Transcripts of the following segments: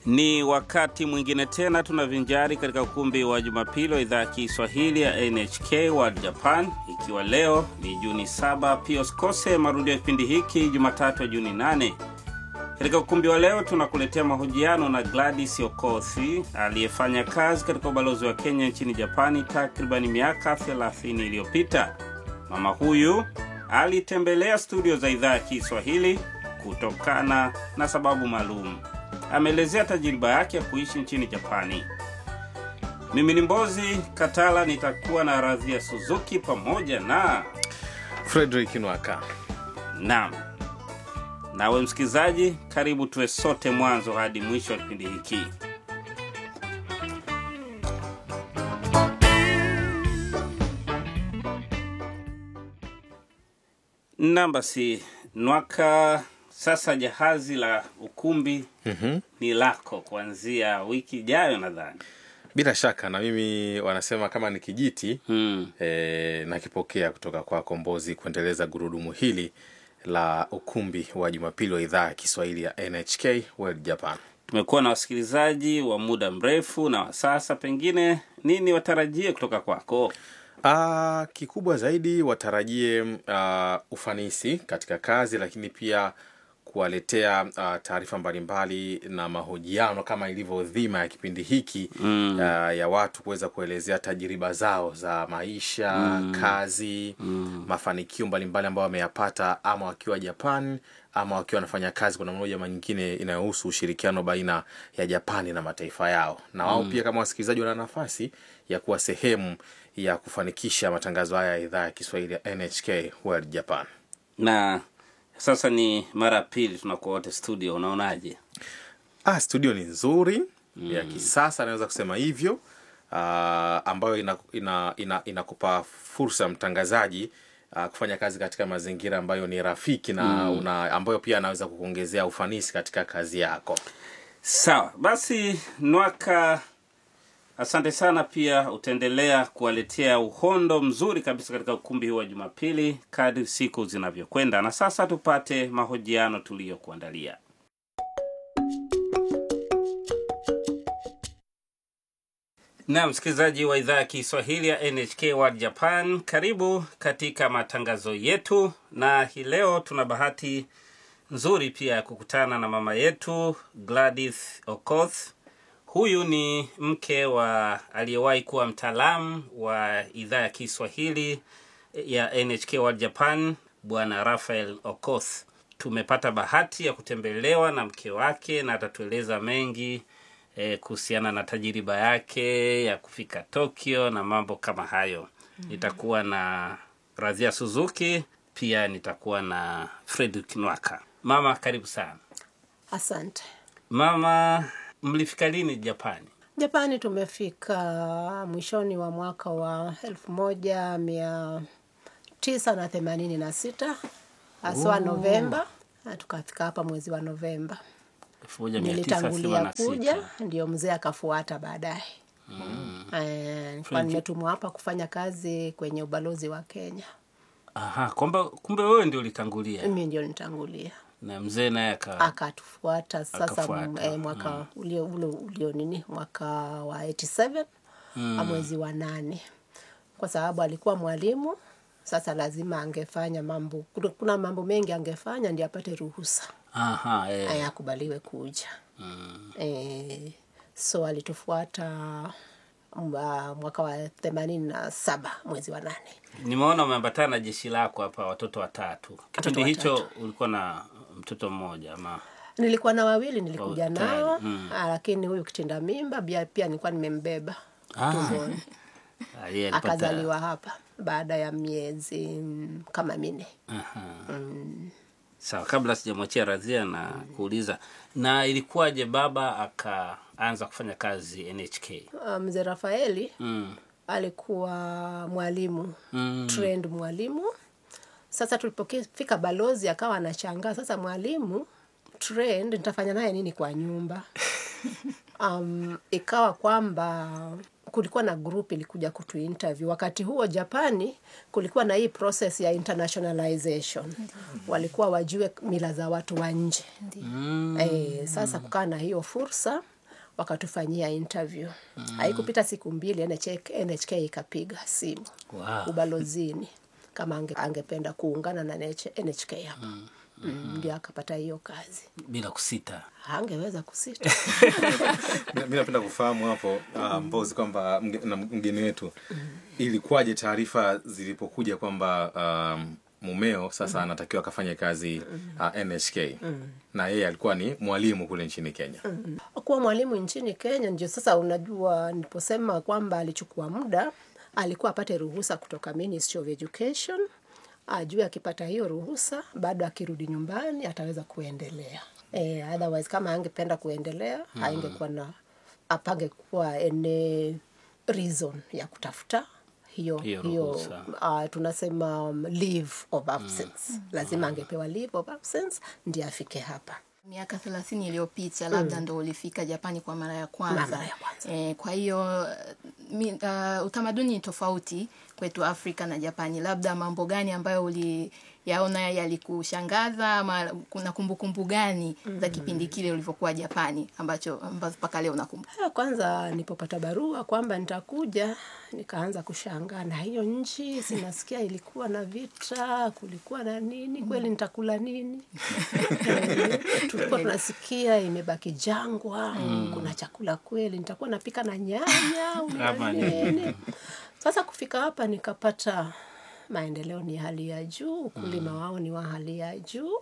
Ni wakati mwingine tena tunavinjari katika ukumbi wa Jumapili wa idhaa ya Kiswahili ya NHK World Japan, ikiwa leo ni Juni 7. Pia usikose marudio ya kipindi hiki Jumatatu ya Juni 8. Katika ukumbi wa leo tunakuletea mahojiano na Gladys Okothi aliyefanya kazi katika ubalozi wa Kenya nchini Japani takribani miaka 30 iliyopita. Mama huyu alitembelea studio za idhaa ya Kiswahili kutokana na sababu maalum. Ameelezea tajiriba yake ya kuishi nchini Japani. Mimi ni Mbozi Katala, nitakuwa na Radhia Suzuki pamoja na Frederick Nwaka. Naam, nawe msikilizaji, karibu tuwe sote mwanzo hadi mwisho wa kipindi hiki. Naam, basi Nwaka, sasa jahazi la ukumbi Mhm. ni lako kuanzia wiki ijayo nadhani. Bila shaka na mimi wanasema kama ni kijiti Hmm. e, nakipokea kutoka kwa Kombozi kuendeleza gurudumu hili la ukumbi wa Jumapili wa idhaa ya Kiswahili ya NHK World Japan. Tumekuwa na wasikilizaji wa muda mrefu na wa sasa, pengine nini watarajie kutoka kwako? Ah, kikubwa zaidi watarajie ah, ufanisi katika kazi, lakini pia kuwaletea ah, taarifa mbalimbali na mahojiano kama ilivyo dhima ya kipindi hiki Mm. ah, ya watu kuweza kuelezea tajiriba zao za maisha, kazi, mafanikio mbalimbali ambayo wameyapata ama wakiwa Japan ama wakiwa wanafanya kazi kwa namna moja ama nyingine inayohusu ushirikiano baina ya Japani na mataifa yao, na wao pia kama wasikilizaji wana nafasi ya kuwa sehemu ya kufanikisha matangazo haya ya idhaa ya Kiswahili ya NHK World Japan. Na sasa ni mara ya pili tunakuwa wote studio, unaonaje? Ah, studio ni nzuri ya kisasa, naweza kusema hivyo ah, ambayo inakupa ina, ina, inakupa fursa mtangazaji ah, kufanya kazi katika mazingira ambayo ni rafiki na una, ambayo pia anaweza kukuongezea ufanisi katika kazi yako. Sawa basi, Nwaka, asante sana. Pia utaendelea kuwaletea uhondo mzuri kabisa katika ukumbi huu wa Jumapili kadri siku zinavyokwenda. Na sasa tupate mahojiano tuliyokuandalia. Na msikilizaji wa idhaa ya Kiswahili ya NHK World Japan, karibu katika matangazo yetu, na hii leo tuna bahati nzuri pia ya kukutana na mama yetu Gladys Okoth. Huyu ni mke wa aliyewahi kuwa mtaalamu wa idhaa ya Kiswahili ya NHK World Japan, bwana Rafael Okoth. Tumepata bahati ya kutembelewa na mke wake na atatueleza mengi eh, kuhusiana na tajiriba yake ya kufika Tokyo na mambo kama hayo. Nitakuwa na Radhia Suzuki, pia nitakuwa na Fredrick Nwaka. Mama, karibu sana. Asante. Mama, mlifika lini Japani? Japani tumefika mwishoni wa mwaka wa elfu moja mia tisa na themanini na sita haswa Novemba, na tukafika hapa mwezi wa Novemba. 1986. Nilitangulia kuja, ndio mzee akafuata baadaye. Eh, nilikuwa nimetumwa hapa kufanya kazi kwenye ubalozi wa Kenya. Aha, kwamba kumbe wewe ndio ulitangulia Mimi ndio nitangulia, na mzee naye aka akatufuata sasa Akafuata, eh, mwaka ulio, ulio, ulio nini mwaka wa 87 mm. mwezi wa nane, kwa sababu alikuwa mwalimu. Sasa lazima angefanya mambo, kuna- kuna mambo mengi angefanya ndio apate ruhusa aha, eh. eh, akubaliwe kuja Mm. eh, so alitufuata mwa- mwaka wa themanini na saba mwezi wa nane. Nimeona umeambatana na jeshi lako hapa, watoto watatu. Kipindi hicho ulikuwa na mtoto mmoja ama? Nilikuwa na wawili nilikuja Oh, tayari, nao mm. ah, lakini huyu kitinda mimba pia, pia nilikuwa nimembeba Ah. tumboni Ah, yeye alipata- akazaliwa hapa baada ya miezi mm, kama minne. Aha. Sawa, kabla sijamwachia Radhia na kuuliza, na ilikuwaje baba akaanza kufanya kazi NHK? Ah, Mzee Rafaeli Mm. alikuwa mwalimu Mm. trained mwalimu. Sasa tulipofika balozi akawa anashangaa, sasa mwalimu trained nitafanya naye nini kwa nyumba? um, ikawa kwamba kulikuwa na group ilikuja kutu interview wakati huo japani kulikuwa na hii process ya internationalization walikuwa wajue mila za watu wa nje e, sasa kukaa na hiyo fursa wakatufanyia interview haikupita siku mbili NHK, NHK ikapiga simu Wow. ubalozini kama ange, angependa kuungana na NH, NHK hapa mm, ndio akapata hiyo kazi bila kusita angeweza kusita mi napenda kufahamu hapo uh, mbozi kwamba mge- na mgeni wetu ilikuwaje taarifa zilipokuja kwamba um, mumeo sasa anatakiwa akafanye kazi uh, nhk na yeye alikuwa ni mwalimu kule nchini kenya kuwa mwalimu nchini Kenya ndio sasa unajua, niliposema kwamba alichukua muda, alikuwa apate ruhusa kutoka Ministry of Education, ajue akipata hiyo ruhusa, bado akirudi nyumbani ataweza kuendelea. E, otherwise kama angependa kuendelea mm. haingekuwa na apangekuwa any reason ya kutafuta hiyo Hiyo hiyo ruhusa. uh, tunasema um, leave of absence lazima angepewa leave of absence ndiye afike hapa miaka thelathini iliyopita labda ndo ulifika japani kwa mara ya kwanza, Mara ya kwanza. E, kwa hiyo mi, uh, utamaduni ni tofauti kwetu afrika na japani labda mambo gani ambayo uliyaona yalikushangaza ama kuna kumbukumbu gani za kipindi kile ulivyokuwa japani ambacho ambazo mpaka leo unakumbuka Ya kwanza nilipopata barua kwamba nitakuja, nikaanza kushangaa na hiyo nchi, sinasikia ilikuwa na vita, kulikuwa na nini, kweli nitakula nini? Eh, Tulikuwa tunasikia imebaki jangwa, kuna chakula kweli, nitakuwa napika na nyanya au na Ama nini? Sasa kufika hapa nikapata maendeleo ni hali ya juu, ukulima wao ni wa hali ya juu.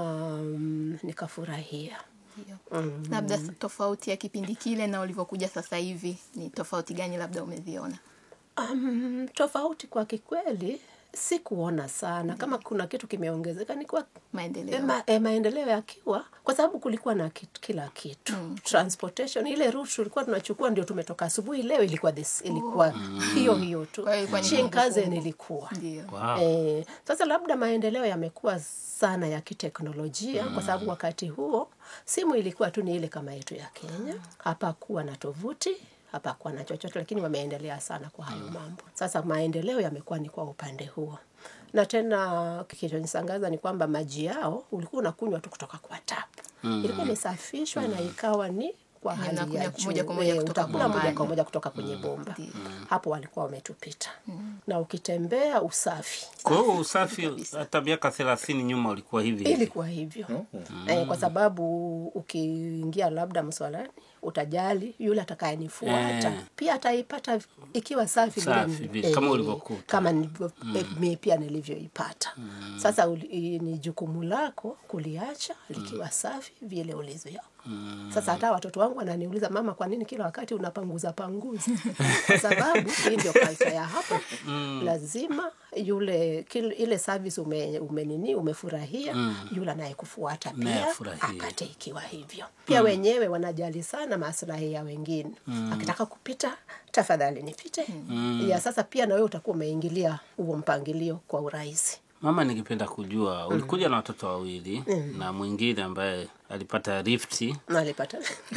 Um, nikafurahia. Ndio. labda tofauti ya kipindi kile na ulivyokuja sasa hivi ni tofauti gani labda umeziona Um, tofauti kwa kikweli sikuona sana kama kuna kitu kimeongezeka ni kwa maendeleo e, ma, e, maendeleo yakiwa kwa sababu kulikuwa na kit, kila kitu mm. transportation ile route tulikuwa tunachukua ndio tumetoka asubuhi leo ilikuwa this, ilikuwa hiyo hiyo tu Kwa hiyo ilikuwa ni Shinkansen kumbukumbu. ilikuwa ndio wow. Eh, sasa labda maendeleo yamekuwa sana ya kiteknolojia kwa sababu wakati huo simu ilikuwa tu ni ile kama yetu ya Kenya. Hapakuwa na tovuti, hapakuwa na chochote, lakini wameendelea sana kwa hayo mambo. Sasa maendeleo yamekuwa ni kwa upande huo, na tena kilichonisangaza ni kwamba maji yao ulikuwa unakunywa tu kutoka kwa tap ilikuwa imesafishwa na ikawa ni kwa hali ya Unakunywa juu. moja kwa moja Eh, kutoka utakula moja bombani. kwa moja kutoka kwenye bomba. Hapo walikuwa wametupita, na ukitembea usafi kwa hiyo usafi hata miaka thelathini nyuma ulikuwa hivi hivi ilikuwa hivyo eh, kwa sababu ukiingia labda mswalani utajali yule atakayenifuata Eh. pia ataipata ikiwa safi vile Safi ni- vile, kama ulivyokuta. kama nilivyo, eh, mie pia nilivyoipata sasa uli, i- ni jukumu lako kuliacha likiwa safi vile ulivyo sasa hata watoto wangu wananiuliza mama kwa nini kila wakati unapanguza panguza kwa sababu hii ndio culture ya hapa lazima yule kil, ile service ume, umenini umefurahia yule anayekufuata Naye pia afurahie. apate ikiwa hivyo pia wenyewe wanajali sana maslahi ya wengine akitaka kupita tafadhali nipite ya sasa pia na wewe utakuwa umeingilia huo mpangilio kwa urahisi mama ningependa kujua ulikuja na watoto wawili na mwingine ambaye alipata rifti nalipata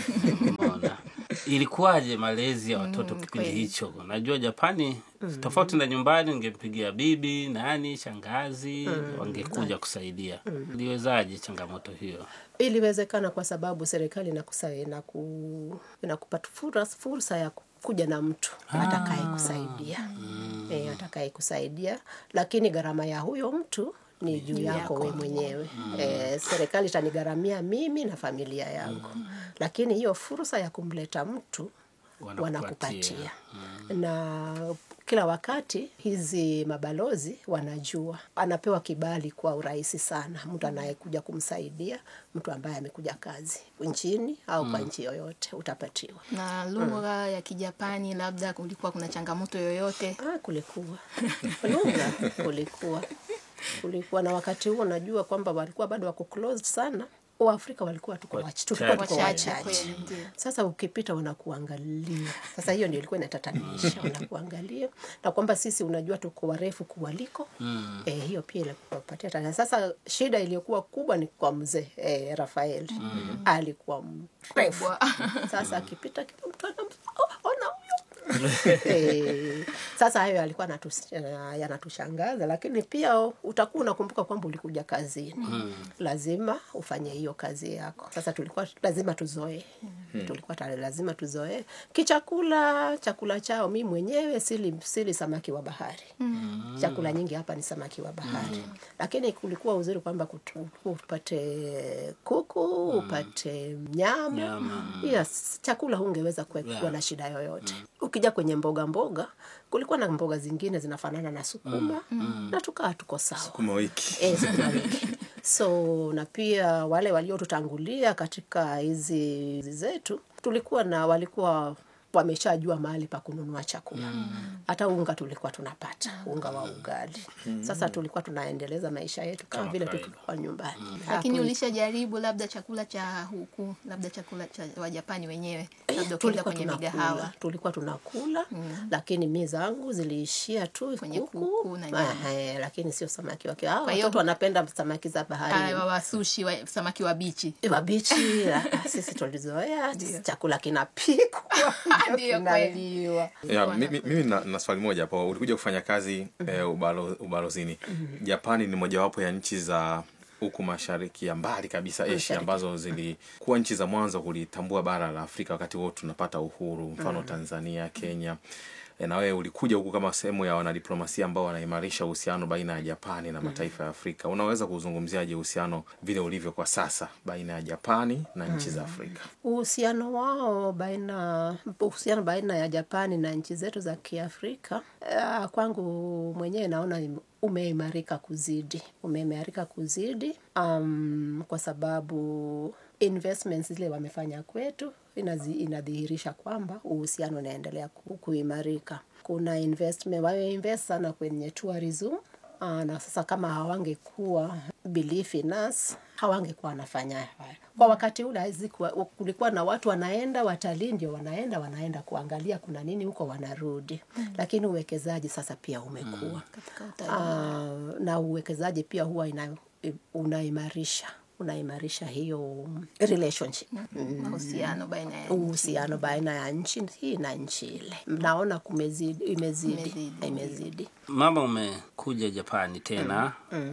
umeona ilikuwaje malezi ya watoto kipindi kweli. hicho najua japani tofauti na nyumbani ungempigia bibi nani shangazi wangekuja kusaidia iliwezaje changamoto hiyo iliwezekana kwa sababu serikali inakusa inaku, inakupa fursa, fursa ya kuja na mtu atakaye kusaidia e, atakaye kusaidia lakini gharama ya huyo mtu ni juu yako we mwenyewe e, serikali itanigharamia mimi na familia yangu lakini hiyo fursa ya kumleta mtu Wanakupatia. wanakupatia na kila wakati hizi mabalozi wanajua anapewa kibali kwa urahisi sana mtu anayekuja kumsaidia mtu ambaye amekuja kazi nchini au kwa nchi yoyote utapatiwa na lugha ya kijapani labda kulikuwa kuna changamoto yoyote ah, kulikuwa lugha kulikuwa kulikuwa na wakati huo najua kwamba walikuwa bado wako closed sana waafrika walikuwa tuko wach- tulikuwa tuko Wachache wachache kweli, ndio. sasa ukipita wanakuangalia sasa hiyo ndio ilikuwa inatatanisha wanakuangalia na kwamba sisi unajua tuko warefu kuwaliko mm. eh, hiyo pia ilikupatia tatizo. sasa shida iliyokuwa kubwa ni kwa mzee eh, rafael mm. alikuwa mrefu Kubwa. sasa akipita kila mtu anam- oh, ona huyo Eh, sasa hayo yalikuwa yanatus- eh, yanatushangaza lakini pia utakuwa unakumbuka kwamba ulikuja kazini lazima ufanye hiyo kazi yako sasa tulikuwa lazima tuzoee tulikuwa tayari lazima tuzoee kichakula chakula chao mi mwenyewe sili, sili samaki wa bahari chakula nyingi hapa ni samaki wa bahari lakini kulikuwa uzuri kwamba kutu- upate kuku upate nyama Nyama. yes, chakula hungeweza kuwe- kuwa Yeah. na shida yoyote ukija kwenye mboga mboga kulikuwa na mboga zingine zinafanana na sukuma na tukaa tuko sawa Sukuma wiki. Eh, sukuma wiki so na pia wale waliotutangulia katika hizi hizi zetu tulikuwa na walikuwa wameshajua mahali pa kununua chakula hata unga tulikuwa tunapata unga wa ugali sasa tulikuwa tunaendeleza maisha yetu kama Kama vile tu kawaida. tulikuwa nyumbani lakini Haku- ulishajaribu labda chakula cha huku labda chakula cha wajapani wenyewe labda ukienda tulikuwa kwenye tunakula migahawa tulikuwa tunakula lakini mi zangu ziliishia tu Kwenye kuku, kuku na nyama. Ehe, lakini sio samaki wake Hao Kwa hiyo- watoto wanapenda samaki za bahari Ah, wasushi wa, samaki wabichi wabichi ah, sisi tulizoea chakula kinapikwa Ndio, kinaliwa Ya, mimi, mimi na, na swali moja hapo ulikuja kufanya kazi eh, ubalo, ubalozini japani ni mojawapo ya nchi za huku mashariki ya mbali kabisa asia Mashariki. ambazo zilikuwa nchi za mwanzo kulitambua bara la afrika wakati huo tunapata uhuru mfano tanzania kenya E, na wewe ulikuja huku kama sehemu ya wanadiplomasia ambao wanaimarisha uhusiano baina ya japani na mataifa ya afrika unaweza kuzungumziaje uhusiano vile ulivyo kwa sasa baina ya japani na nchi za afrika uhusiano wao baina uhusiano baina ya Japani na nchi zetu za Kiafrika uh, kwangu mwenyewe naona im- umeimarika kuzidi umeimarika kuzidi um, kwa sababu investments zile wamefanya kwetu inazi, inadhihirisha kwamba uhusiano unaendelea ku- kuimarika kuna investment wameinvest sana kwenye tourism Aa, na sasa kama hawangekuwa belief in us hawangekuwa wanafanya haya kwa wakati ule hazikuwa kulikuwa na watu wanaenda watalii ndio wanaenda wanaenda kuangalia kuna nini huko wanarudi lakini uwekezaji sasa pia umekuwa katika utalii. Ah, na uwekezaji pia huwa ina, unaimarisha unaimarisha hiyo relationship mahusiano baina ya uhusiano baina ya nchi hii na nchi ile naona kumezidi imezidi Imezidi. imezidi mama umekuja japani tena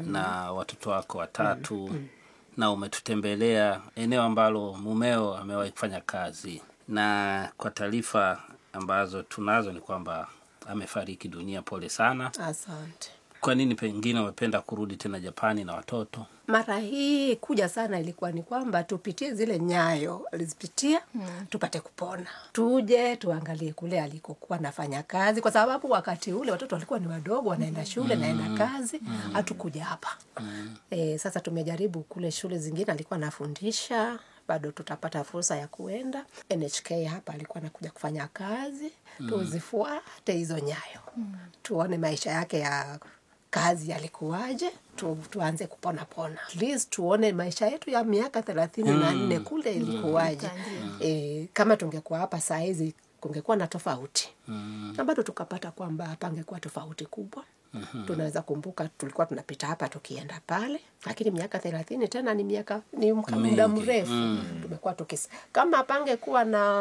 na watoto wako watatu na umetutembelea eneo ambalo mumeo amewahi kufanya kazi na kwa taarifa ambazo tunazo ni kwamba amefariki dunia pole sana asante kwa nini pengine umependa kurudi tena japani na watoto mara hii kuja sana ilikuwa ni kwamba tupitie zile nyayo alizipitia mm. tupate kupona tuje tuangalie kule alikokuwa nafanya kazi kwa sababu wakati ule watoto walikuwa ni wadogo wanaenda shule mm. naenda kazi hatukuja hapa mm. e, sasa tumejaribu kule shule zingine alikuwa anafundisha bado tutapata fursa ya kuenda nhk hapa alikuwa anakuja kufanya kazi mm. tuzifuate hizo nyayo mm. tuone maisha yake ya kazi yalikuwaje tu, tuanze kupona pona At least tuone maisha yetu ya miaka thelathini na nne kule ilikuwaje e, kama tungekuwa hapa saa hizi kungekuwa na tofauti mm. na bado tukapata kwamba hapa angekuwa tofauti kubwa mm-hmm. tunaweza kumbuka tulikuwa tunapita hapa tukienda pale lakini miaka thelathini tena ni miaka ni mka- muda Mingi. mrefu mm. tumekuwa tukis kama pangekuwa na